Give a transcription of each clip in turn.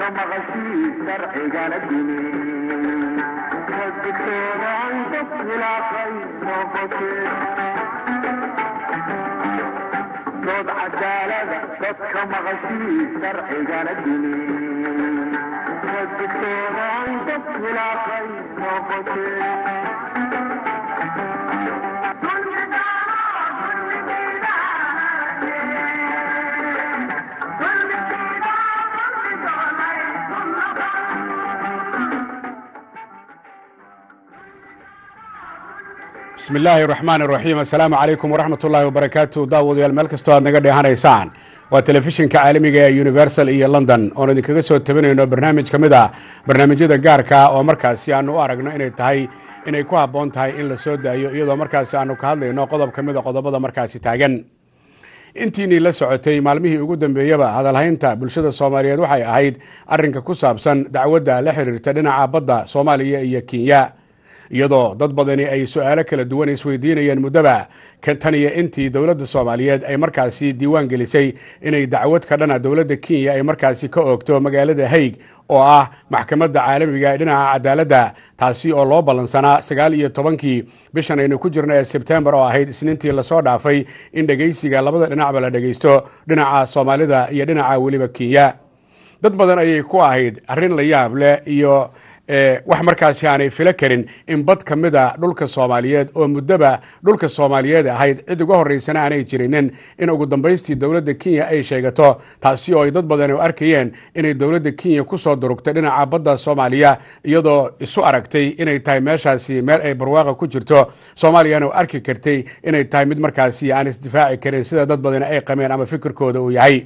dadka maqashii sharcigana dimi digtooda ay dad khilaafay noqotee dood cadaalada dadka maqashii sharcigana dimi digtooda ay dad khilaafay noqotee bismi illaahi raxmaan raxiim assalaamu calaykum waraxmat ullaahi wabarakaatu daawadayaal meel kastoo aad naga dheehanaysaan waa telefishinka caalamiga ee universal iyo london oon idinkaga soo tabinayno barnaamij ka mid a barnaamijyada gaarka oo markaasi aanu u aragno inay tahay inay ku habboon tahay in la soo daayo iyadoo markaasi aanu ka hadlayno qodob ka mid a qodobada markaasi taagan intiinii la socotay maalmihii ugu dambeeyaba hadalhaynta bulshada soomaaliyeed waxay ahayd arrinka ku saabsan dacwadda la xiriirta dhinaca badda soomaaliya iyo kenya iyadoo dad badani ay su-aalo kala duwan isweydiinayeen muddaba tan iyo intii dowladda soomaaliyeed ay markaasi diiwaan gelisay inay dacwad ka dhana dowladda kenya ay markaasi ka oogto magaalada haig oo ah maxkamadda caalamiga ee dhinaca cadaaladda taasi oo loo ballansanaa sagaal iyo tobankii bishan aynu ku jirno ee sebtembar oo ahayd isniintii lasoo dhaafay in dhegaysiga labada dhinacba la dhegaysto dhinaca soomaalida iyo dhinaca weliba kenya dad badan ayay ku ahayd arrin la yaab leh iyo wax markaasi aanay filo karin in bad ka mid a dhulka soomaaliyeed oo muddoba dhulka soomaaliyeed ahayd cid uga horreysana aanay jirinin in ugu dambaystii dowladda kenya ay sheegato taasi oo ay dad badan u arkayeen inay dowladda kenya ku soo durugtay dhinaca badda soomaaliya iyadoo isu aragtay inay tahay meeshaasi meel ay barwaaqa ku jirto soomaaliyana u arki kartay inay tahay mid markaasi aan isdifaaci karin sida dad badani ay qabeen ama fikirkooda uu yahay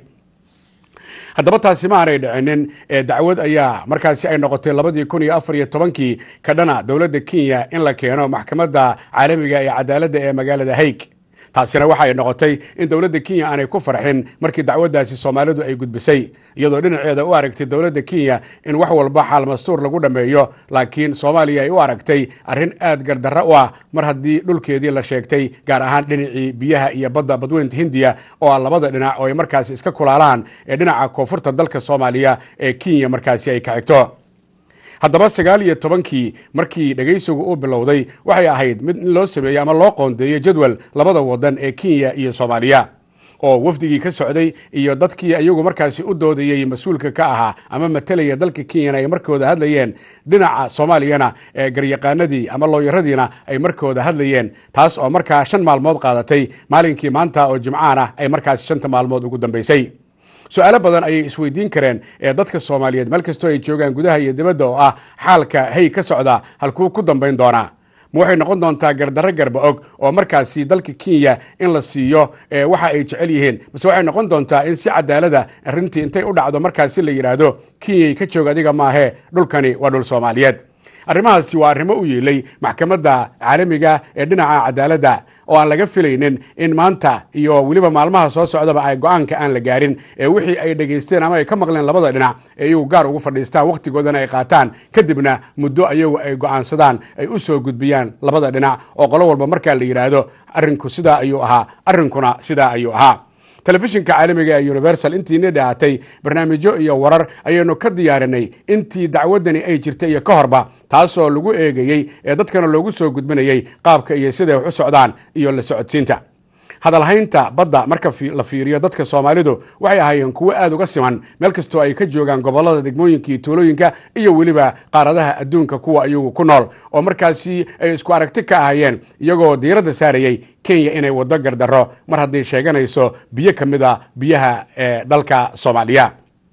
haddaba taasi ma aanay dhicinin ee dacwad ayaa markaasi ay noqotay labadii kun iyo afar iyo tobankii ka dhana dowladda kenya in la keeno maxkamadda caalamiga ee cadaaladda ee magaalada haig taasina waxay noqotay in dowladda kenya aanay ku farxin markii dacwaddaasi soomaalidu ay gudbisay iyadoo dhinaceeda u aragtay dowladda kenya in wax walba xaalmastuur lagu dhammeeyo laakiin soomaaliya ay u aragtay arrin aad gardarro u ah mar haddii dhulkeedii la sheegtay gaar ahaan dhinacii biyaha iyo badda badweynta hindiya oo ah labada dhinac oo ay markaasi iska kulaalaan ee dhinaca koonfurta dalka soomaaliya ee kenya markaasi ay ka xigto haddaba sagaal iyo tobankii markii dhegaysigu uu bilowday waxay ahayd mid in loo sameeyey ama loo qoondeeyo jadwal labada wadan ee kenya iyo soomaaliya oo wafdigii ka socday iyo dadkii iyagu markaasi u doodayey mas-uulka ka ahaa ama matelaya dalka kenyana ay markooda hadlayeen dhinaca soomaaliyana ee garyaqaanadii ama looyaradiina ay markooda hadlayeen taas oo markaa shan maalmood qaadatay maalinkii maanta oo jimcaan ah ay markaasi shanta maalmood ugu dambaysay su-aalo badan ayay isweydiin kareen ee dadka soomaaliyeed meel kastoo ay joogaan gudaha iyo dibadda oo ah xaalka hay ka socda halkuu ku dambayn doonaa ma waxay noqon doontaa gardarro garba og oo markaasi dalka kenya in la siiyo waxa ay jecel yihiin mase waxay noqon doontaa in si cadaalada arrintii intay u dhacdo markaasi la yidhaahdo kenyay ka joog adiga maahee dhulkani waa dhul soomaaliyeed arrimahaasi waa arrimo u yeelay maxkamadda caalamiga ee dhinaca cadaaladda oo aan laga filaynin in maanta iyo weliba maalmaha soo socdaba ay go-aanka aan la gaarin ee wixii ay dhegaysteen ama ay ka maqleen labada dhinac ee iyagu gaar ugu fadhiistaan wakhtigoodana ay qaataan kadibna muddo ayagu ay go-aansadaan ay u soo gudbiyaan labada dhinac oo qolo walba markaa la yidhaahdo arrinku sidaa ayuu ahaa arrinkuna sidaa ayuu ahaa telefishinka caalamiga ee universal intiina dhahatay barnaamijyo iyo warar ayaynu ka diyaarinay intii dacwaddani ay jirtay iyo ka horba taasoo lagu eegayey ee dadkana loogu soo gudbinayey qaabka iyo siday wax u socdaan iyo la socodsiinta hadalhaynta badda marka la fiiriyo dadka soomaalidu waxay ahaayeen kuwo aad uga siman meel kastoo ay ka joogaan gobolada degmooyinka iyo tuulooyinka iyo weliba qaaradaha adduunka kuwa iyagu ku nool oo markaasi ay isku aragti ka ahayeen iyagoo diiradda saarayey kenya inay waddo gardarro mar hadday sheeganayso biyo ka mid a biyaha ee dalka soomaaliya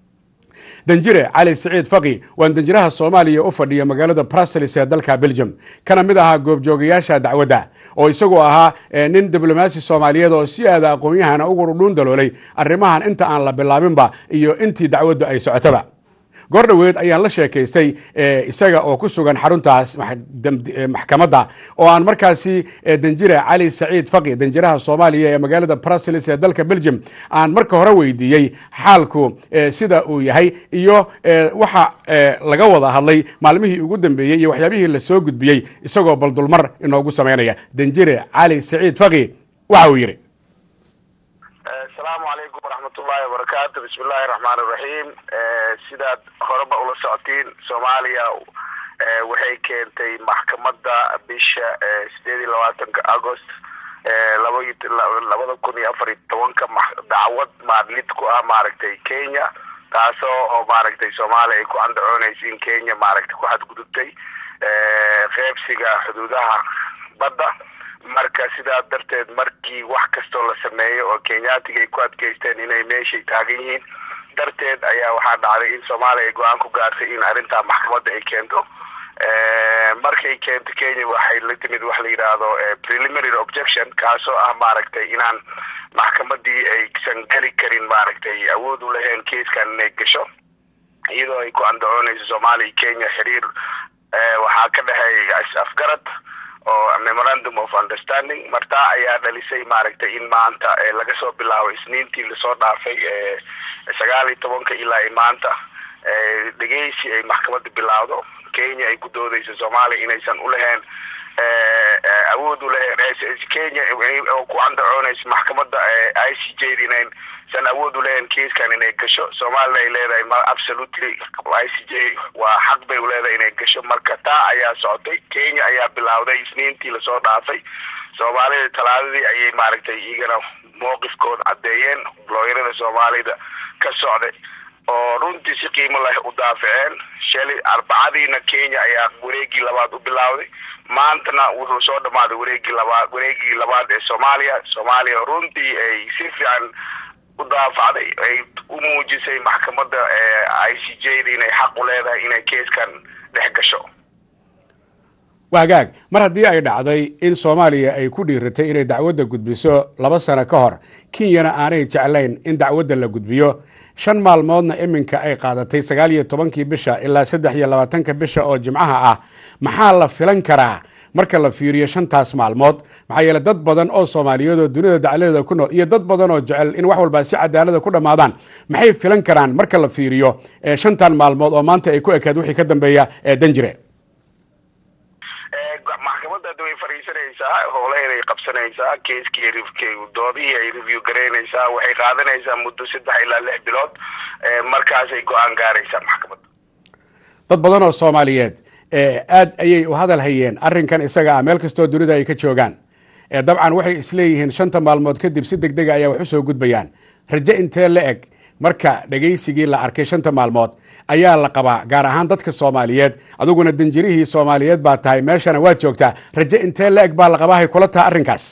danjire cali siciid faqi waan danjiraha soomaaliya u fadhiya magaalada bruseles ee dalka belgium kana mid ahaa goobjoogayaasha dacwadda oo isagoo ahaa nin diblomaasi soomaaliyeed oo si aada aqoon-yahana ugu dhuun daloolay arrimahan inta aan la bilaabinba iyo intii dacwaddu ay socotaba goor dhoweed ayaan la sheekaystay isaga oo ku sugan xaruntaas maxkamadda oo aan markaasi danjire cali saciid faqi danjiraha soomaaliya ee magaalada bruseles ee dalka belgium aan marka hore weydiiyey xaalku sida uu yahay iyo waxa laga wada hadlay maalmihii ugu dambeeyey iyo waxyaabihii lasoo gudbiyey isagoo baldulmar inoogu samaynaya danjire cali saciid faqi waxa uu yidhi asalaamu calaykum waraxmat waraxmatullahi wabarakaatu bismillahi raxmaan iraxiim sidaad horeba ula socotiin soomaaliya waxay keentay maxkamadda bisha sideed iyo labaatanka agost labada kun iyo afar iyo tobanka dacwad maadlid ku ah maaragtay kenya taasoo oo maaragtay soomaaliya ay ku andacoonaysa in kenya maaragtay ku xadgudubtay qeybsiga xuduudaha badda marka sidaa darteed markii wax kastoo la sameeyo oo kenyaatiga ay ku adkeysteen inay meeshay taagan yihiin darteed ayaa waxaa dhacday in soomaaliya ay go-aan ku gaartay in arrintaa maxkamadda ay keento markay keento kenya waxay la timid wax la yidhaahdo preliminary objection kaasoo ah maaragtay inaan maxkamadii aysan geli karin maaragtay awood u lahayn keiskan inay gasho iyadoo ay ku andacoonayso soomaaliya iyo kenya xiriir waxaa ka dhexeeya afgarad oo memorandum of understanding martaa ayaa dhalisay maaragtay in maanta laga soo bilaabo isniintii lasoo dhaafay sagaal iyo tobanka ilaa maanta dhegeysi ay maxkamadda bilaawdo kenya ay ku doodeyso soomaaliya inaysan ulahayn awood ulahayn kenya oo ku andacoonayso maxkamadda i c j inaysan awood ulahayn kiiskan inay gasho soomaalina ay leedahay ma absolutely i c j waa xaq bay uleedahay inay gasho marka taa ayaa socotay kenya ayaa bilaawday isniintii lasoo dhaafay soomaalida talaadadii ayay maaragtay iyagana mowqifkooda caddeeyeen looyarada soomaalida ka socday oo runtii si qiimo leh u daafaceen shalay arbacadiina kenya ayaa wareegii labaad u bilaawday maantana wuxuu soo dhamaaday wareegii labaad wareegii labaad ee soomaaliya soomaaliya runtii ay si fiican u daafacday ay u muujisay maxkamadda i c j da inay xaq u leedahay inay keeskan dhex gasho wagaag mar haddii ay dhacday in soomaaliya ay ku dhiiratay inay dacwadda gudbiso laba sano ka hor kenyana aanay jeclayn in dacwadda la gudbiyo shan maalmoodna iminka ay qaadatay sagaal iyo tobankii bisha ilaa saddex iyo labaatanka bisha oo jimcaha ah maxaa la filan karaa marka la fiiriyo shantaas maalmood maxaa yeele dad badan oo soomaaliyeed oo dunida dacladeeda ku nool iyo dad badan oo jecel in wax walba si cadaalada ku dhammaadaan maxay filan karaan marka la fiiriyo shantan maalmood oo maanta ay ku ekaad wixii ka dambeeya danjire maxkamadda hadda way fariisanaysaa howlaheeday qabsanaysaa keiskii doodihii ay review garaynaysaa waxay qaadanaysaa muddo saddex ilaa lix bilood markaasay go-aan gaaraysaa maxkamadda dad badan oo soomaaliyeed aad ayay u hadal hayeen arrinkan isaga ah meel kastoo dunida ay ka joogaan dabcan waxay isleeyihiin shanta maalmood kadib si deg dega ayaa wax u soo gudbayaan raje intee la eg marka dhegaysigii la arkay shanta maalmood ayaa la qabaa gaar ahaan dadka soomaaliyeed adiguna danjirihii soomaaliyeed baa tahay meeshana waad joogtaa raje intee la eg baa la qabaa hay kula taha arrinkaas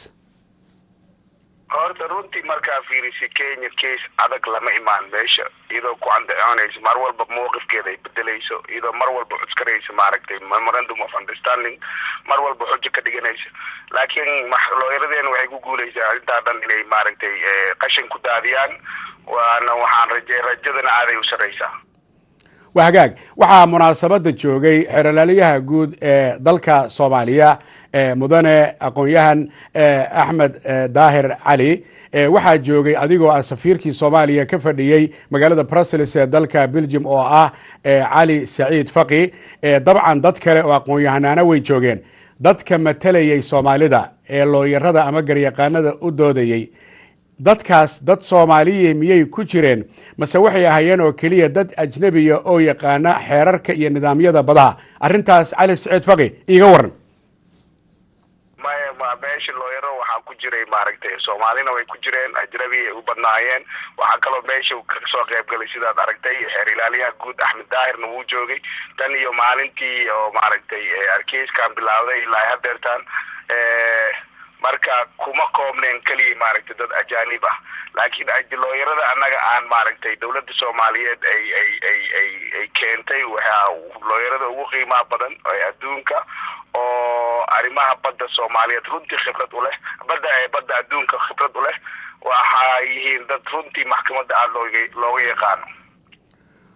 horta runtii markaa fiirisa kenya case adag lama imaan meesha iyadoo ku andacoonaysa mar walba mawqifkeeda ay bedelayso iyadoo mar walba cuskaraysa maaragtay memorandum of understanding mar walba xujo ka dhiganaysa laakiin looyaradeena waxay ku guuleysaa arrintaa dhan inay maaragtay qashin ku daadiyaan waana waxaan raje rajadana aaday u sarraysaa waa hagaag waxaa munaasabadda joogay xeeralaaliyaha guud ee dalka soomaaliya mudane aqoon-yahan axmed daahir cali waxaa joogay adigoo ah safiirkii soomaaliya ka fadhiyey magaalada brussels ee dalka belgium oo ah cali saciid faqi dabcan dad kale oo aqoon-yahanaana way joogeen dadka matalayay soomaalida ee looyarada ama garyaqaanada u doodayey dadkaas dad soomaaliya miyay ku jireen mase waxay ahaayeen oo keliya dad ajnebiya oo yaqaana xeerarka iyo nidaamyada badaha arrintaas cali saciid faqi iiga waran maya ma meesha looyaro waxaa ku jiray maaragtay soomaalina way ku jireen ajnabi ay u badnaayeen waxaa kaloo meesha kasoo qayb galay sidaad aragtay xeer ilaaliyaha guud axmed daahirna wuu joogay tan iyo maalintii oo maaragtay arkeyskan bilaawday ilaa hadeertan marka kuma koobneen keliya maaragtay dad ajaanib ah laakiin looyarada annaga aan maaragtay dowladda soomaaliyeed ay ay ay ay ay keentay waxaa looyarada ugu qiimaha badan ee adduunka oo arrimaha badda soomaaliyeed runtii khibrad u leh badda ee badda adduunka khibrad u leh waxaa yihiin dad runtii maxkamadda aada looga looga yaqaano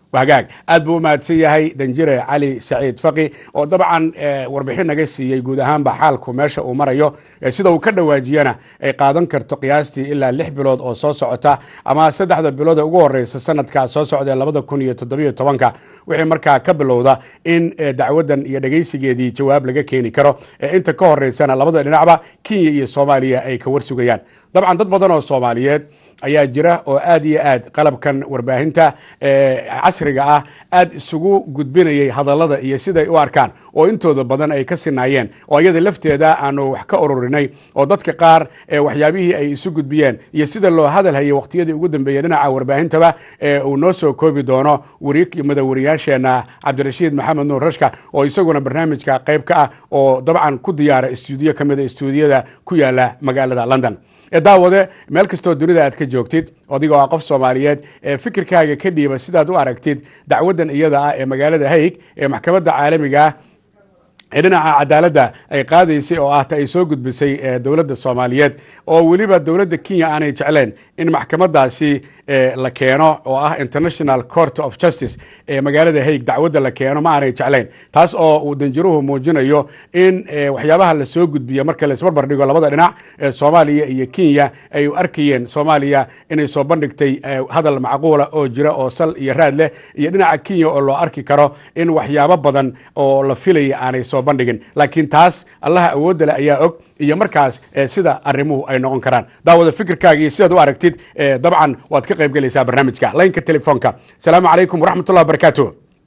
hagaag aad buu u mahadsan yahay danjire cali saciid faqi oo dabcan warbixin naga siiyey guud ahaanba xaalku meesha uu marayo sida uu ka dhawaajiyana ay qaadan karto qiyaastii ilaa lix bilood oo soo socota ama saddexda bilood ee ugu horeysa sanadka soo socda ee labada kun iyo toddobiyo tobanka wixii markaa ka bilowda in dacwadan iyo dhegeysigeedii jawaab laga keeni karo inta ka horeysana labada dhinacba kenya iyo soomaaliya ay ka warsugayaan dabcan dad badan oo soomaaliyeed ayaa jira oo aad iyo aad qalabkan warbaahinta casriga ah aad isugu gudbinayay hadallada iyo siday u arkaan oo intooda badan ay ka sinaayeen oo iyada lafteeda aanu wax ka ururinay oo dadka qaar waxyaabihii ay isu gudbiyeen iyo sida loo hadal hayay waqtiyadii ugu dambeeyey dhinaca warbaahintaba uu noo soo koobi doono madawariyaasheena cabdirashiid maxamed nuur rashka oo isaguna barnaamijka qayb ka ah oo dabcan ku diyaara istuudiyo ka mida istuudiyada ku yaala magaalada london daawade meel kastoo dunida aad ka joogtid adigoo ah qof soomaaliyeed ee fikirkaaga ka dhiiba sidaad u aragtid dacwadan iyada ah ee magaalada haig ee maxkamadda caalamiga ah ee dhinaca cadaaladda ay qaadaysay oo ah ta ay soo gudbisay dowladda soomaaliyeed oo weliba dowladda kenya aanay jecleen in maxkamadaasi la keeno oo ah international court of justice ee magaalada haig dacwadda la keeno ma aanay jeclayn taas oo uu danjiruhu muujinayo in waxyaabaha la soo gudbiya marka laisbarbar dhigo labada dhinac ee soomaaliya iyo kenya ay arkayeen soomaaliya inay soo bandhigtay hadal macquula oo jira oo sal iyo raad leh iyo dhinaca kenya oo loo arki karo in waxyaabo badan oo la filaya aanay soo bandhigin laakiin taas allaha awoodda leh ayaa og iyo markaas sida arrimuhu ay noqon karaan daawada fikirkaaga iyo sidaad u aragtid dabcan waad ka qayb gelaysaa barnaamijka laynka telefoonka asalaamu calaykum waraxmat ullah wabarakaatu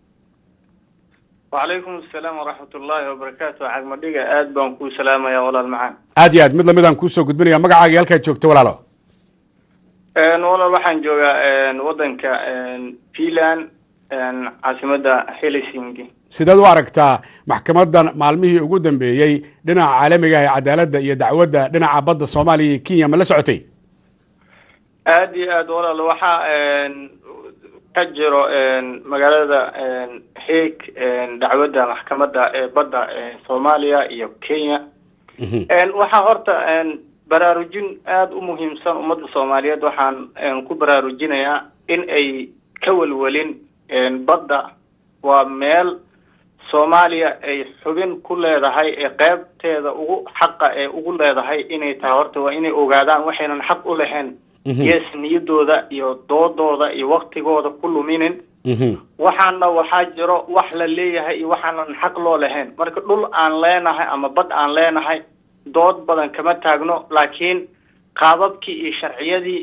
wacalaykum asalaam waraxmat ullaahi wabarakaatu cagmadhiga aad baan kuu salaamaya walaal macaan aad iyo aad mid lamidaan kuusoo gudbinaya magacaaga halkaad joogto walaalo walaal waxaan joogaa wadanka finland caasimada helsinki sideed u aragtaa maxkamadan maalmihii ugu dambeeyey dhinaca caalamiga ah ee cadaaladda iyo dacwadda dhinaca badda soomaaliya iyo kenya ma la socotay aad iyo aad walaal waxaa ka jiro magaalada haig dacwadda maxkamadda ee badda soomaaliya iyo kenya waxaa horta baraarujin aada u muhiimsan ummadda soomaaliyeed waxaan ku baraarujinayaa in ay ka welwelin badda waa meel soomaaliya ay xubin ku leedahay ee qeybteeda ugu xaqa ee ugu leedahay inay tahay horta waa inay ogaadaan waxaynan xaq u lahayn yes niyadooda iyo doodooda iyo waktigooda ku luminin waxaana waxaa jiro wax la leeyahay iyo waxaanan xaq loo lahayn marka dhul aan leenahay ama bad aan leenahay dood badan kama taagno laakiin qaababkii iyo sharciyadii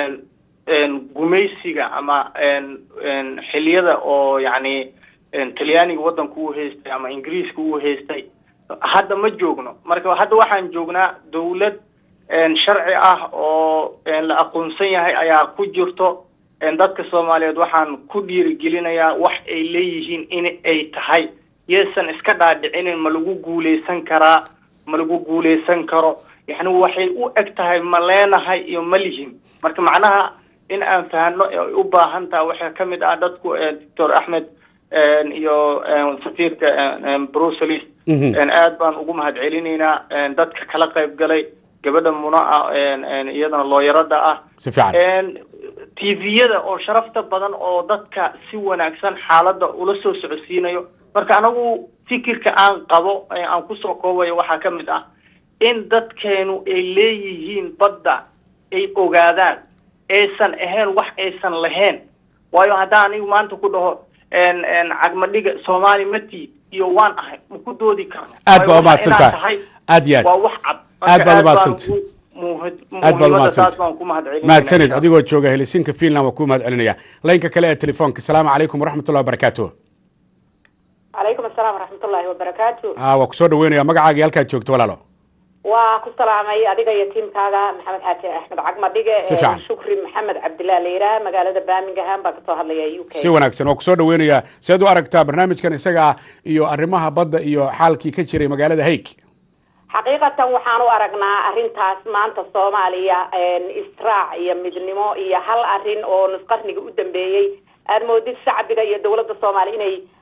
gumaysiga ama xiliyada oo yacni talyaaniga waddanka uu haystay ama ingiriiska uu haystay hadda ma joogno marka hadda waxaan joognaa dawlad sharci ah oo la aqoonsan yahay ayaa ku jirto dadka soomaaliyeed waxaan ku dhiirigelinayaa wax ay leeyihiin in ay tahay yeesan iska dhaadhicinin ma lagu guuleysan karaa ma lagu guuleysan karo yani waxay u eg tahay ma leenahay iyo ma lihin marka macnaha in aan fahano ay u baahan taha waxaa ka mid ah dadku doctor axmed iyo safiirka brucelis aad baan ugu mahad celinaynaa dadka kala qayb galay gabadha muna ah iyadana looyarada ah si fiican t v-yada oo sharafta badan oo dadka si wanaagsan xaaladda ula soo socodsiinayo marka anagu fikirka aan qabo aan kusoo koobayo waxaa ka mid ah in dadkeenu ay leeyihiin badda ay ogaadaan aysan ahayn wax aysan lahayn waayo haddaan anigu maanta ku dhaho cagmadhiga soomaali mati iyo waan ahay ma ku doodi karno aad baa umahadsantahay aad iyo aad waa wax cad aad baad umahadsantay aad baad muhiimadaas baan ku mahad celinaya mahadsanid adigoo jooga helsinka finland waa ku mahad celinaya laynka kale ee telefoonka asalaamu calaykum waraxmat ullahi wabarakaatu calaykum asalaam waraxmatullaahi wabarakaatu a waa kusoo dhaweynaya magacaaga iyo halkaad joogto walaalo waa ku salaamay adiga iyo tiimkaaga maxamed xaaji axmed cagmadhige Si fiican. shukri maxamed cabdillah layiraah magaalada birmingham baa kasoo hadlaya u k si wanaagsan waa kusoo dhaweynayaa seed u aragtaa barnaamijkan isaga ah iyo arrimaha badda iyo xaalkii ka jiray magaalada haig xaqiiqatan waxaan u aragnaa arrintaas maanta soomaaliya israac iyo midnimo iyo hal arrin oo nusqarniga u dambeeyey aad moodid shacbiga iyo dowladda soomaaliya inay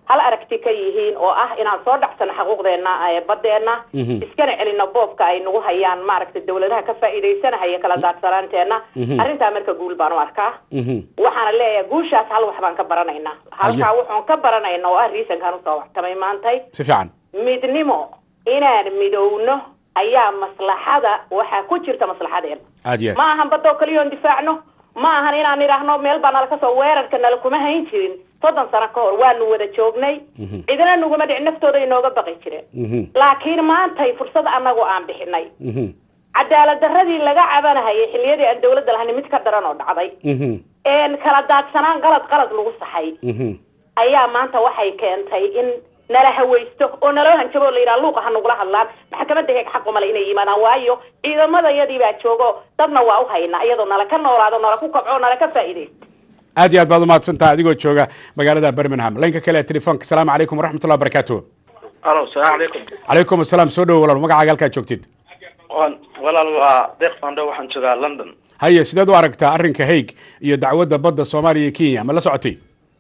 hal aragti ka yihiin oo ah inaan soo dhacsano xaquuqdeena badeena iskana celino boobka ay nagu hayaan maaragtay dawladaha ka faa'iidaysanahaya kala daadsanaanteena arrintaa marka guul baan u arkaa waxaana leeyahay guushaas hal wax baan ka baranaynaa halkaa wuxuun ka baranayna oo ah riisankaan usoo waxtamay maantay si fiican midnimo inaan midowno ayaa maslaxada waxaa ku jirta maslaxadeena aad iyo ma ahan badoo kaliyoon difaacno ma ahan inaan idhaahno meel baa nala kasoo weerarka nala kuma hayn jirin soddon sano ka hor waanu wada joognay cidina naguma dhicin naftooda inooga baqi jireen laakiin maantay fursad anagu aan bixinay cadaalad daradii laga cabanahayay xilliyadii aan dawladda lahayn mid ka daran oo dhacday kala daadsanaan qalad qalad lagu saxay ayaa maanta waxay keentay in nala hawaysto oo naloo hanjabo la yidhaha luuqa ha nagula hadlaan maxkamadda heeg xaq umale inay yimaadaan waayo ciidamadayadii baa joogo dadna waa u haynaa iyadoo nala ka noolaado nala ku kabco nala ka faa'iidaysto aad iyo aad baad umahadsantaha adigoo jooga magaalada birmingham laynka kale ee telefoonka asalaamu calaykum waraxmatullah wabarakatu alo salaam calaykum calaykum asalaam soo dhowo walaal magacaaga halkaad joogtid walaal waa deeq fando waxaan joogaa london haye sideed u aragtaa arrinka haig iyo dacwadda badda soomaaliya iyo kenya ma la socotay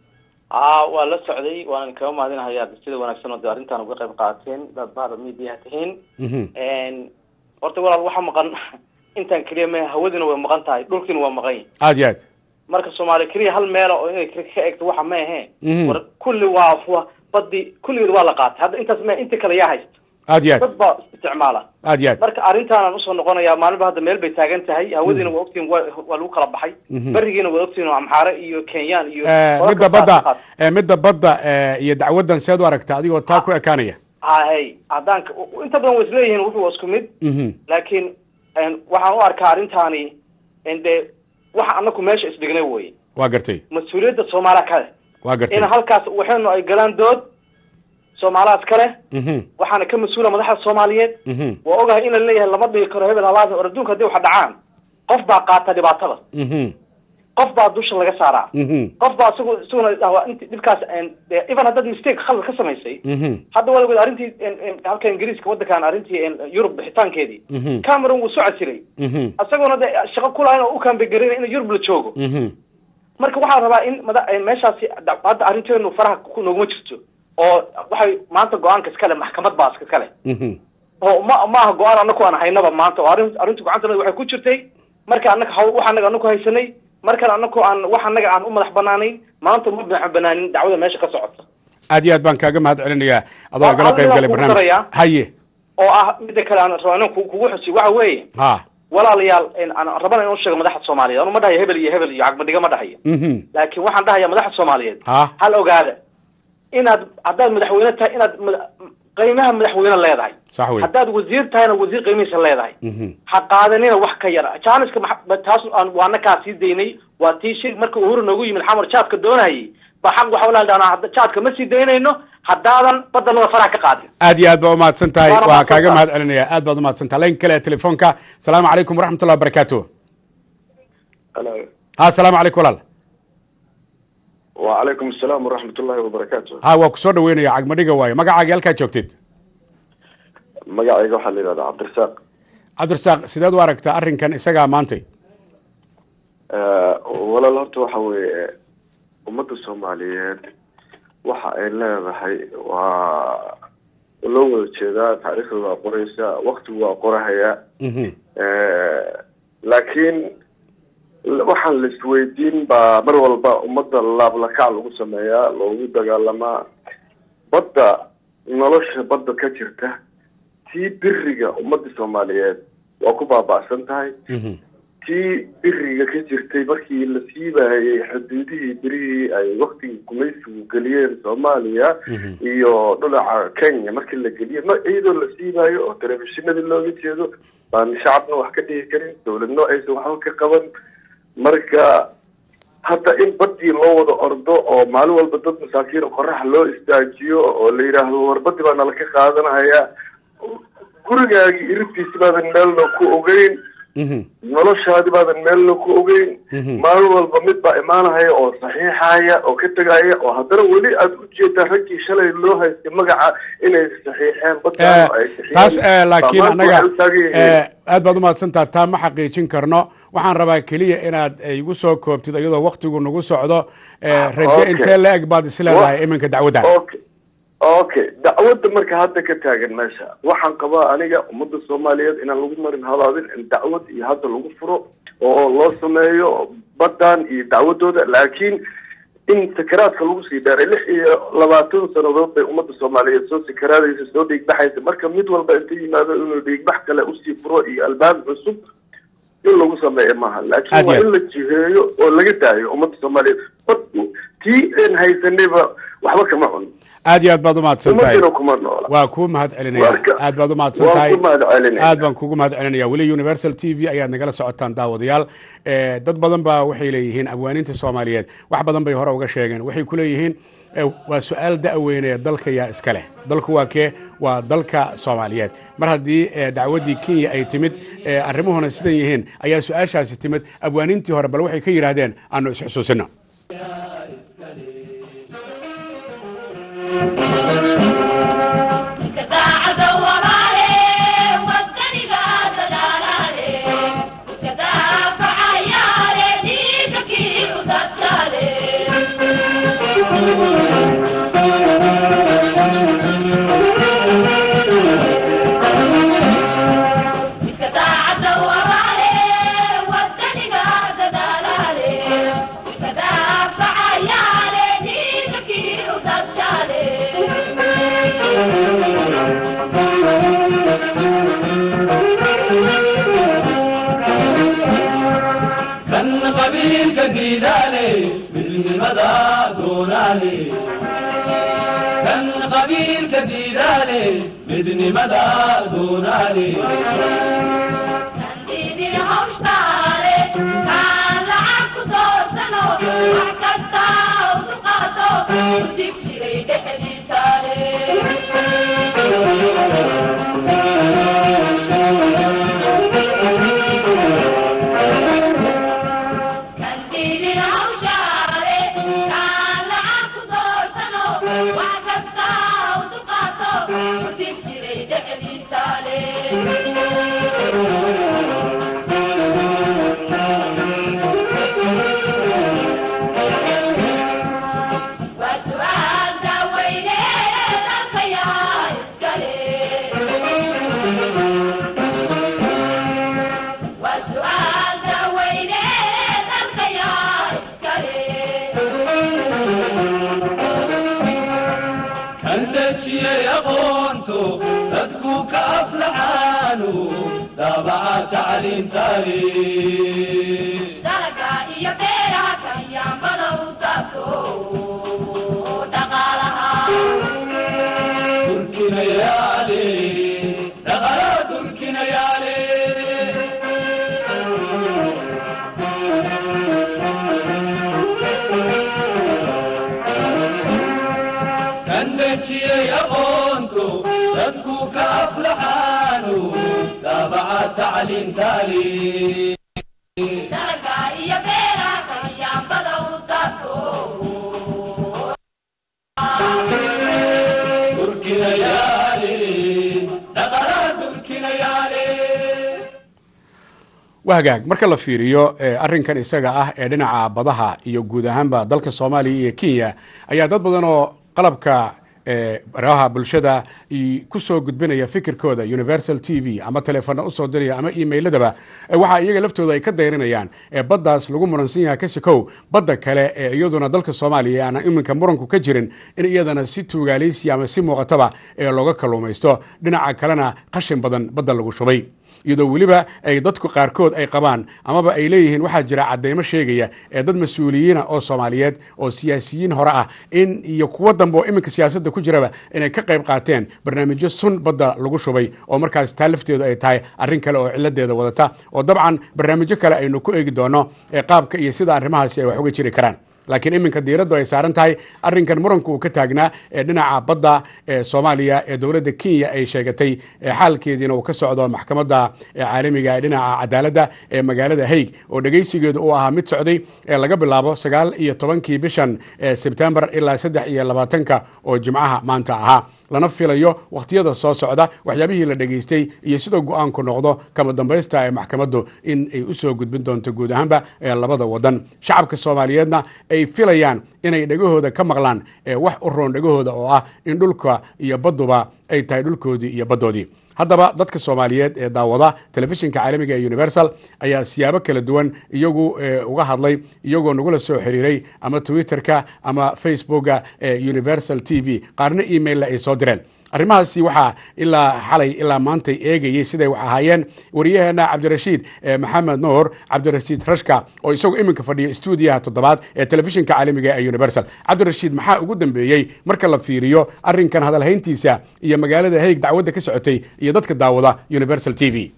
a waa la socday waanan kaga mahadinahayaa sida wanaagsan oo de arrintan uga qayb qaateen dad bahda mediaha tihiin horta walaal waxaa maqan intaan keliya ma hawadina way maqan tahay dhulkiina waa maqan yahi aad iyo aad marka soomaaliya keliya hal meela oo inay ka egto waxa ma ahe war kulli waa wa badi kulligeed waa la qaatay hadda intaas ma inta kale yaa haysta aad iyo aad dad baa isticmaala aad iyo aad marka arrintaanaan usoo noqonayaa maalinba hadda meel bay taagan tahay hawadiina waa ogtihin wa waa lagu kala baxay berigiina waa ogtihin oo amxaare iyo kenyaan iyo midda badda midda badda iyo dacwaddan seed u aragtaa adigoo taa ku ekaanaya hay haddaan inta badan way isleeyihiin wuxuu isku mid laakiin waxaan u arkaa arrintaani de waxa anaku meesha isdhignay wey waa gartay mas-uuliyadda soomaaliya kale waa gartay in halkaas waxaynu ay galaan dood soomaalihaas kale waxaana ka mas-uula madaxda soomaaliyeed waa ogahay in la leeyahay lama dhigi karo hebel halaas or adduunka hadii waxa dhacaan qof baa qaata dhibaatada qof baa dusha laga saaraa qof baa isagu isaguna dhahwa int dhibkaas even haddaad mistake khalad ka samaysay hadda waad ogeed arrintii halka ingiriiska waddankan arrintii yurub bixitaankeedii cameron wuu soo casiray isaguna de shaqo kulahayn oo u kaambegarina in yurub la joogo marka waxaa rabaa in mada meeshaasi hadda arrinteenu faraha nooguma jirto oo waxay maanta go-aanka iskale maxkamad baa iskale oo ma maaha go-aan anaku aan haynaba maanta oo arrin arrintu gacantana waxay ku jirtay marka anaka haw wax anaga anaku haysanay markan anaku aan wax anaga aan u madax banaanayn maanta ma madax banaanin dacwada meesha ka socota aad iyo aad baan kaaga mahad celinayaa adoo gala qayb galay barnaamij haye oo ah midda kale aan rabo inaan kugu xusi waxa weeye ha walaalayaal aan rabana inuu sheego madaxda soomaaliyeed anu ma dhahayo hebel iyo hebel iyo cagmadhiga ma dhahayo laakiin waxaan dhahaya madaxda soomaaliyeed ha hal ogaada inaad haddaad madaxweyne tahay inaad qiimaha madaxweyne leedahay sax wey haddaad wasiir tahayna wasiir qiimihiisa leedahay ha qaadanina wax ka yar janiska taas waana kaa sii daynay waa tii shir marka uhuru noogu yimid xamar jaadka doonayay ba xaq waxa ulaha jaadka ma sii daynayno haddaadan badanada faraha ka qaadin aad iyo aad baa umahadsan tahay waa kaaga mahad celinaya aad baad umahadsan tahay laynka kale ee telefoonka asalaamu calaykum waraxmatullah wabarakatu ha asalaamu calaykum walaal وعليكم السلام ورحمة الله وبركاته ha waa kusoo dhaweynaya cagmadhiga waayo magacaaga halkaad joogtid magacayga waxaa la yidhahdaa cabdirasaaq cabdirasaaq sideed u aragtaa arrinkan isagaa maantay walaal horta waxa weeye ummadda soomaaliyeed waxa ay leedahay waa loo wada jeedaa taariikhda waa qoraysa waktigu waa qorahayaa laakiin waxaan la isweydiin baa mar walba ummadda laablakac lagu sameeyaa loogu dagaalamaa badda nolosha badda ka jirta tii biriga ummadda soomaaliyeed waa ku baaba'san tahay tii biriga ka jirtay markii la siibayay xuduudihii birihii ay waktigii gumaysigu geliyeen soomaaliya iyo dhinaca kenya markii la geliyay ma iyadoo la siibayo oo telefishinadii looga jeedo baan shacabna wax ka dhihi karin dawladno aysan waxba ka qaban marka hadda in badii loo wada ordo oo maalin walba dad masaakiin qorax loo istaajiyo oo la yidhaahdo warbadii baa nala ka qaadanaya gurigaagii iribtiisi baadan meelna ku ogeyn noloshaadi baadan meelna ku ogeyn maalin walba mid baa imaanahaya oo saxiixaya oo ka tegaya oo haddana weli aad ujeedaa raggii shalay loo haystay magaca inay saxiixeen badkaano ay saxiixeen. taas eh, laakiin Baa maanta annaga waxay u taagan yihiin. eh, aad baad umahadsantaha taa ma xaqiijin karno waxaan rabaa keliya inaad eh, igu soo koobtid iyadoo waktigu nagu socdo eh, raje Okay. intee la eg baad isleedahay iminka dacwadda okay okay dacwadda marka hadda ka taagan meesha waxaan qabaa aniga ummadda soomaaliyeed inaan lagu marin habaabin in dacwad iyo hadda lagu furo oo loo sameeyo baddan iyo dacwadooda laakiin in sakaraadka lagu sii dheeray lix iyo labaatan sannadood bay ummadda soomaaliyeed soo sakaraadaysa soo dhiigbaxaysa marka mid walba inta yimaado inuu dhiigbax kale usii furo iyo albaab cusub in lagu sameeyo maaha Aad laakiin waa iyo in la jiheeyo oo laga daayo ummadda soomaaliyeed badku tii aan haysanayba waxba kama cun aad iyo aad baad umahadsan tahay ummadina kuma noola waa kuu mahad celinaya Marka- aad baad umahadsan waan tahay ku mahad celinaya. aad baan kugu mahad celinaya weli universal t v ayaad nagala socotaan daawadayaal Eh, dad badan baa waxay leeyihiin abwaaniinta soomaaliyeed wax badan bay hore uga sheegeen waxay ku leeyihiin eh, waa su-aal da'weyne dalka yaa iska leh dalku waa kee waa dalka soomaaliyeed mar haddii eh, dacwaddii kenya ay timid eh, arrimuhuna sidan yihiin ayaa su-aashaasi timid abwaaniintii hore bal waxay ka yidhaahdeen aanu isxusuusino kan qabiilka diidaale midnimada doonaale kan qabiilka diidaale midnimada doonaale kan dejiyay aqoonto dadku ka aflaxaanu daabaca tacliintaale durkinayaale dhaqala durkinayaale kan dejiyay aqoonto dadku ka aflaxaanu daabaca tacliintaale durkinayaale dhaqala durkinayaale waa hagaag marka la fiiriyo eh, arrinkan isaga ah ee dhinaca badaha iyo guud ahaanba dalka soomaaliya iyo kenya ayaa dad badan oo qalabka eh, baraha bulshada i- ku soo gudbinaya fikirkooda universal t v ama teleefona usoo diraya ama emailadaba eh, waxa iyaga laftooda ay ka dayrinayaan ee baddaas lagu muransan yahay kasikow badda kale ee iyaduna dalka soomaaliya aan iminka muranku ka jirin in iyadana si tuugaaleysi ama si muuqataba ee looga kalluumaysto dhinaca kalena qashin badan badda lagu shubay iyadoo weliba ay dadku qaarkood ay qabaan amaba ay leeyihiin waxaa jira cadeymo sheegaya ee dad mas-uuliyiina oo soomaaliyeed oo siyaasiyiin hore ah in iyo kuwo dambe oo iminka siyaasadda ku jiraba inay ka qayb qaateen barnaamijyo sun badda lagu shubay oo markaas taa lafteedu ay tahay arrin kale oo ciladeeda wadata oo dabcan barnaamijyo kale aynu ku eegi doono ee qaabka iyo sida arrimahaasi ay wax uga jiri karaan laakiin iminka diiraddu ay saaran tahay arrinkan muranku uu ka taagnaa ee dhinaca badda ee soomaaliya ee dowladda kenya ay sheegatay xaalkeediina uu ka socdo maxkamadda caalamiga ee dhinaca cadaaladda ee magaalada haig oo dhegeysigeedu uu ahaa mid socday ee laga bilaabo sagaal iyo tobankii bishan sebtembar ilaa saddex iyo labaatanka oo jimcaha maanta ahaa lana filayo wakhtiyada soo socda waxyaabihii la dhegaystay iyo sida go-aanku noqdo kama dambaysta ee maxkamaddu in ay u soo gudbin doonto guud ahaanba ee labada wadan shacabka soomaaliyeedna ay filayaan inay dhegahooda ka maqlaan wax u roon dhegahooda oo ah in dhulka iyo badduba ay tahay dhulkoodii iyo baddoodii haddaba dadka soomaaliyeed ee daawada telefishinka caalamiga ee universal ayaa siyaabo kala duwan iyagu uga hadlay iyagoo nagula soo xiriiray ama twitterka ama facebooka ee universal t v qaarna emailla ay soo direen arrimahaasi waxaa ilaa xalay ilaa maantay eegayey siday wax ahaayeen wariyaheena cabdirashiid maxamed nuur cabdirashiid rashka oo isagu iminka fadhiya stuudiyaha toddobaad ee telefishinka caalamiga ee universal cabdirashiid maxaa ugu dambeeyey marka la fiiriyo arrinkan hadalhayntiisa iyo magaalada haig dacwadda ka socotay iyo dadka daawada universal t v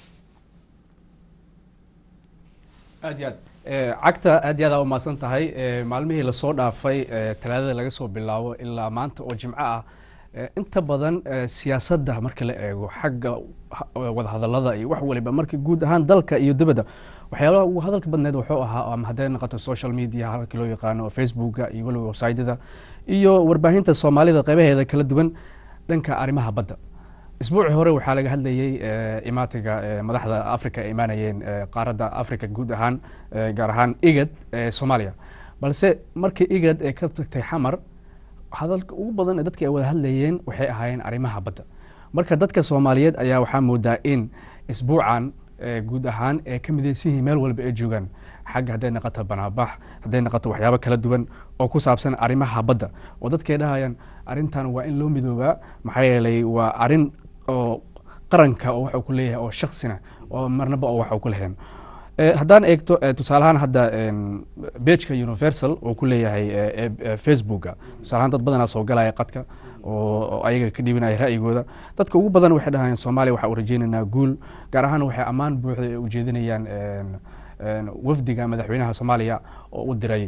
aad iyo aad cagta aad iyo aad aa umahadsan tahay maalmihii lasoo dhaafay talaadada laga soo bilaabo ilaa maanta oo jimco ah inta badan siyaasadda marka la eego xagga wadahadalada iyo wax waliba marka guud ahaan dalka iyo dibadda waxyaalaha ugu hadalka badneed wuxuu ahaa ama hadday noqoto social media halkii loo yaqaano facebooka iyo weliba websytyada iyo warbaahinta soomaalida qaybaheeda kala duwan dhanka arrimaha badda isbuuci hore waxaa laga hadlayey imaatiga madaxda africa ay imaanayeen qaaradda africa guud ahaan gaar ahaan igad ee soomaaliya balse markii igad ee ka tagtay xamar hadalka ugu badan ee dadka ay wada hadlayeen waxay ahaayeen arrimaha badda marka dadka soomaaliyeed ayaa waxaa moodaa in isbuucan guud ahaan ee ka midaysan yihiin meel walba ay joogaan xagga hadday noqoto banaabax hadday noqoto waxyaabo kala duwan oo ku saabsan arrimaha badda oo dadkay dhahayaan arrintan waa in loo midoobaa maxaa yeelay waa arrin oo qaranka oo waxuu ku leeyahay oo shaksina oo marnaba oo waxuu ku lahayn haddaan eegto tusaalahaan hadda bejka universal oo ku leeyahay facebooka tusaalahaan dad badanaa soo galaya qadka oo ayaga ka dhibanaya ra'yigooda dadka ugu badan waxay dhahayaan soomaaliya waxaa u rajeynaynaa guul gaar ahaan waxay ammaan buuxda ay ujeedinayaan wafdiga madaxweynaha soomaaliya oo u diray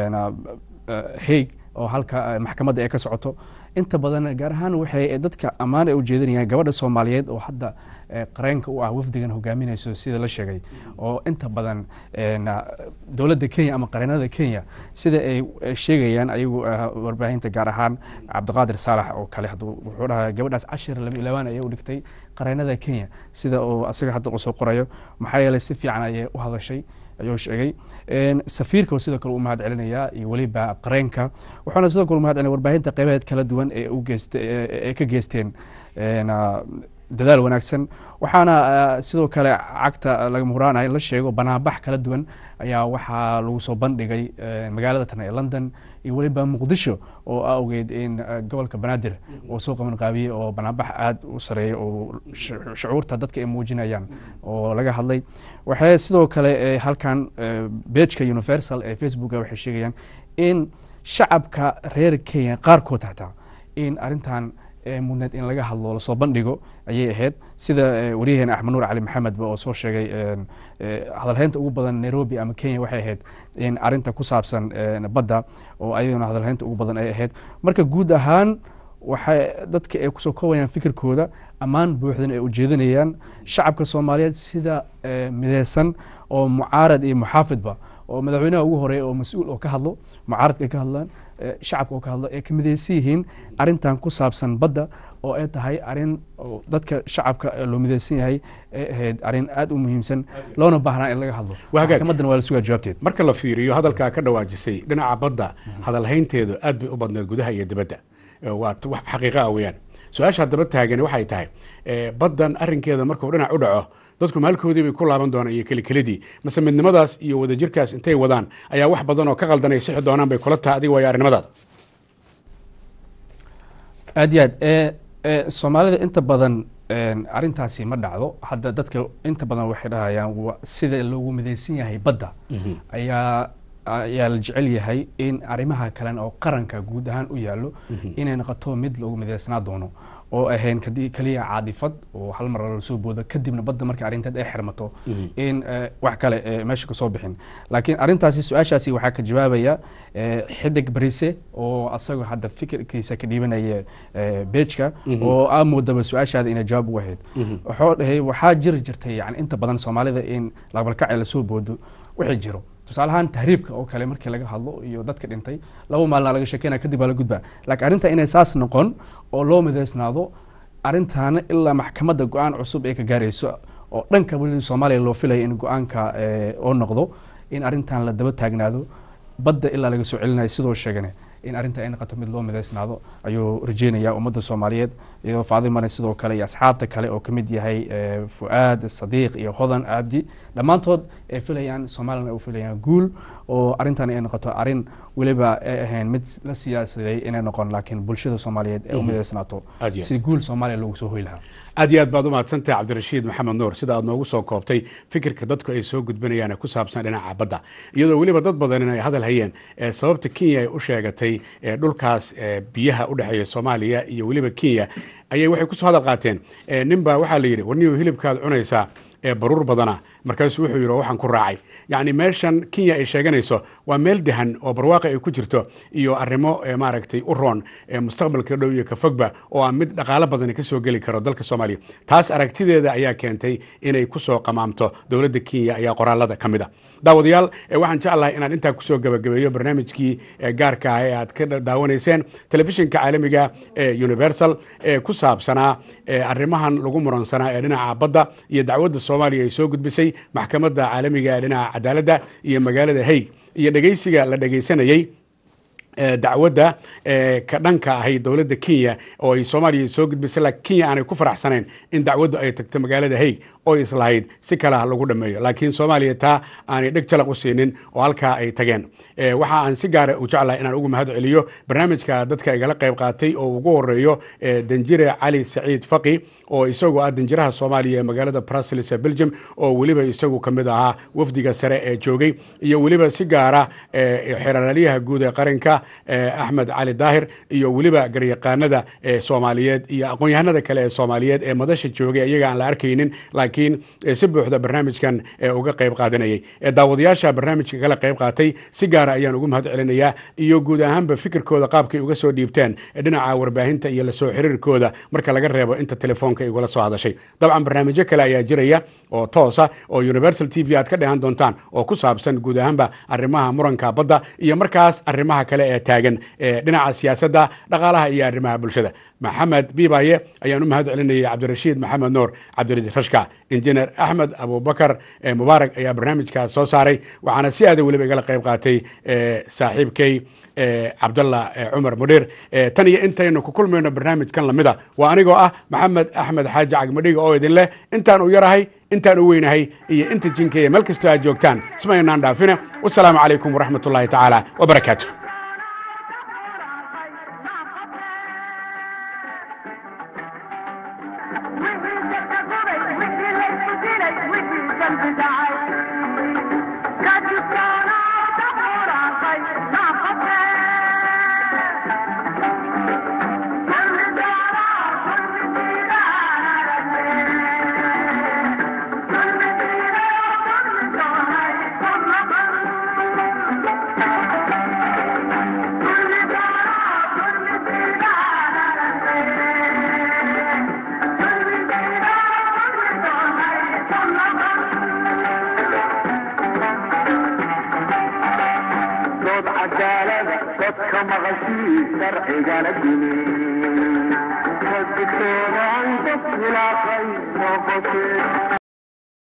haig oo halka maxkamadda ay ka socoto inta badan gaar ahaan waxay dadka ammaan ay ujeedinayaan gabadha soomaaliyeed oo hadda qareenka u ah wafdigan hogaaminayso sida la sheegay oo inta badan dowladda kenya ama qareenada kenya sida ay sheegayaan ayagu warbaahinta gaar ahaan cabdiqaadir saalax oo kale wuxuu dhahaa gabadhaas cashir laba iyo labaan ayay u dhigtay qareenada kenya sida uu asaga hadda uu soo qorayo maxaa yeelay si fiican ayay u hadashay ayuu sheegay safiirka sidoo kale u mahad celinayaa iyo weliba qareenka wuxuuna sidoo kale u mahad celinaya warbaahinta qaybaheed kala duwan ee u geysta ee ka geysteen dadaal wanaagsan waxaana sidoo kale cagta laga muraanahay la sheego banaanbax kala duwan ayaa waxaa lagu soo bandhigay magaalada tan ee london iyo weliba muqdisho oo awgeed in gobolka banaadir oo soo qaban qaabiyey oo banaanbax aada u sareeyay oo shucuurta dadka ay muujinayaan oo laga hadlay waxay sidoo kale halkan bejka universal ee facebooka waxay sheegayaan in shacabka reer kenya qaarkood hataa in arrintan mudneed in laga hadlo lasoo bandhigo ayay ahayd sida waryaheena axmed nuur cali maxamedba oo soo sheegay hadalhaynta ugu badan nairobi ama kenya waxay ahayd in arinta ku saabsan badda oo ayaduna hadalhaynta ugu badan ay ahayd marka guud ahaan waxay dadka ay kusoo koobayaan fikirkooda ammaan buuxdan ay ujeedinayaan shacabka soomaaliyeed sida mideysan oo mucaarad iyo muxaafidba oo madaxweynaha ugu horeeya oo mas-uul oo ka hadlo mucaaradka ay ka hadlaan shacabka oo ka hadlo ay ka mideysan yihiin arrintan ku saabsan badda oo ay tahay arrin dadka shacabka loo mideysan yahay ay ahayd arrin aada u muhiimsan loona baahnaa in laga hadlo maxkamaddana waa la sugaa jawaabteed marka la fiiriyo hadalkaa ka dhawaajisay dhinaca badda hadalhaynteedu aad bay u badneed gudaha iyo dibadda waa wax xaqiiqa ah weeyaan su-aasha haddaba taagani waxay tahay baddan arrinkeeda markuu dhinac u dhaco dadku maalkoodii bay ku laaban doonaan iyo kelikelidii mase midnimadaas iyo wadajirkaas intay wadaan ayaa wax badan oo ka qaldanay sixi doonaan bay kula tahay adiga waayo arrimadaada aad iyo aad soomaalida inta badan arrintaasi ma dhacdo hadda dadka inta badan waxay dhahayaan sida loogu midaysan yahay badda ayaa ayaa la jecel yahay in arrimaha kalen oo qaranka guud ahaan u yaallo inay noqoto mid loogu midaysnaa doono oo ahayn kadi- kaliya caadifad oo hal mar la soo boodo kadibna badda marka arrinteed ay xirmato in eh, wax kale eh, meesha kasoo bixin laakiin arrintaasi su-aashaasi waxaa ka jawaabaya eh, xidig barise oo asagoo hadda fikirkiisa ka dhiibanaya eh, beejka oo aa moodaba su-aashaada inay jawaab ugu ahayd wuxuu dhahay waxaa jiri jirtay yani inta badan soomaalida in laqbalkacay lasoo boodo wixii jiro tusaale ahaan tahriibka oo kale markii laga hadlo iyo dadka dhintay laba maalina laga sheekeynaya kadib baa la gudbaa laakiin arrinta inay saas noqon oo loo midaysnaado arrintaana ilaa maxkamadda go-aan cusub ay ka gaarayso oo dhanka weli soomaaliya loo filaya in go-aanka eh, oo noqdo in arrintan la daba taagnaado badda ilaa laga soo celinayo sidoo sheegane in arrinta ay noqoto mid loo midaysnaado ayuu rajeynaya ummadda soomaaliyeed iyadoo faadimane sidoo kale iyo asxaabta kale oo kamid yahay eh, fu'aad sadiiq iyo hodan abdi dhammaantood ay filayaan soomaalina ay filayaan guul oo arrintan ay noqoto arrin weliba ay ahayn mid la siyaasaday inay noqon laakiin bulshada soomaaliyeed ay u midaysnaato Aad iyo aad. si guul soomaaliya loogu soo hoy lahaa aad iyo aad baad u mahadsantahay cabdirashiid maxamed nuur sida aad noogu soo koobtay fikirka dadku ay soo gudbinayaan ee ku saabsan dhinaca badda iyadoo weliba dad badan ay hadal hayeen ee sababta kenya ay u sheegatay ee dhulkaas ee biyaha u dhexeeya soomaaliya iyo weliba kenya ayay waxay kusoo hadal qaateen ee ninbaa waxaa la yidhi warniyow hilibkaad cunaysaa ee baruur badana markaasuu wuxuu yidhi "Oo waxaan ku raacay yacni meeshan kenya ay sheeganayso waa meel dehan oo barwaaqo ay ku jirto iyo arrimo ee maaragtay u roon ee mustaqbalka dhow iyo ka fogba oo aan mid dhaqaalo badani ka soo geli karo dalka soomaaliya taas aragtideeda ayaa keentay inay kusoo qamaamto dowladda kenya ayaa qoraalada ka mid a daawadayaal ee waxaan jeclahay inaan intaa kusoo gabagabeeyo barnaamijkii ee gaarka ah ee aad ka daawanayseen telefishinka caalamiga ee universal ee ku saabsanaa ee arrimahan lagu muransanaa ee dhinaca badda iyo dacwadda soomaaliya ay soo gudbisay maxkamadda caalamiga ee dhinaca cadaaladda iyo magaalada haig iyo dhegeysiga la dhegeysanayey ee dacwadda ee ka dhanka ahayd dowladda kenya oo ay soomaaliya soo gudbisay laakiin kenya aanay ku faraxsanayn in dacwaddu ay tagto magaalada haig oo islahayd si kale ha lagu dhammeeyo laakiin soomaaliya taa aanay dheg jalaq u siinin oo halkaa ay tageen Ee, waxa aan si gaara u jeclahay inaan ugu mahad celiyo barnaamijka dadka igala qayb qaatay oo ugu horeeyo ee, danjire cali saciid faqi oo isagu ah danjiraha soomaaliya ee magaalada brussels ee belgium oo weliba isagu ka mid ahaa wafdiga sare ee joogay iyo weliba si gaara ee, xeeralaalyaha guud ee qaranka ee, axmed cali daahir iyo weliba garyaqaanada ee soomaaliyeed iyo aqoon-yahanada kale ee soomaaliyeed ee madasha joogay iyaga aan la arkaynin laakiin ee, si buuxda barnaamijkan ee, uga qayb qaadanayay ee, daawadayaasha barnaamijka kala qayb qaatay si gaara ayaan ugu mahad celinayaa iyo guud ahaanba fikirkooda qaabkay uga soo dhiibteen ee dhinaca warbaahinta iyo lasoo xiriirkooda marka laga reebo inta telefoonka igula soo hadashay dabcan barnaamijyo kale ayaa jiraya oo toosa oo universal t v aad ka dhehan doontaan oo ku saabsan guud ahaanba arrimaha muranka badda iyo markaas arrimaha kale ee taagan ee dhinaca siyaasadda dhaqaalaha iyo arrimaha bulshada maxamed biibaye ayaan u mahad celinayay cabdirashiid maxamed nuur cabdirasiid rashka injineer axmed abubakar ee mubaarak ayaa barnaamijkaas soo saaray waxaana si aada weliba igala qayb qaatay ee, saaxiibkay ee, cabdalla ee, cumar mudhiir ee, tan iyo intaynu ku kulmayno barnaamijkan lamida waa anigoo ah maxamed axmed xaaji cagmadhiga oo idin leh intaan u yarahay intaan u weynahay iyo inta jinkeeya meel kastoo aad joogtaan ismaynaan dhaafine wasalaamu calaykum waraxmat ullaahi tacaala wabarakaatu dood cadaalada dadka maqashii sharcigana dimi dadkooda ay dad khilaafay noqotee